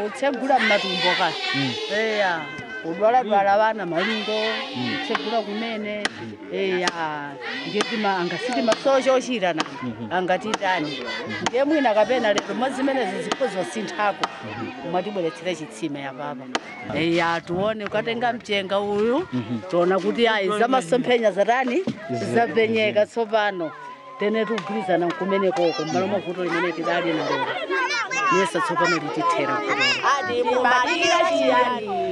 utsegula mmatumbo ka eya kudwaladwala vana malingo utsegula kumene eya ngetima angasiti masocho ochitana angatitani ndiye mwina kapena lero mwa zimenezi zikho zosinthako mwatibweretsera chitsime yapapa eya tione ukatenga mchenga uyu tiona kuti ayi zamasomphenya zatani zapenyeka tsopano tene tikugwirizana nkumenekoko mmalo mwa vuto limene tidali nalero yesa tsopano litithera ati mumalira chiyani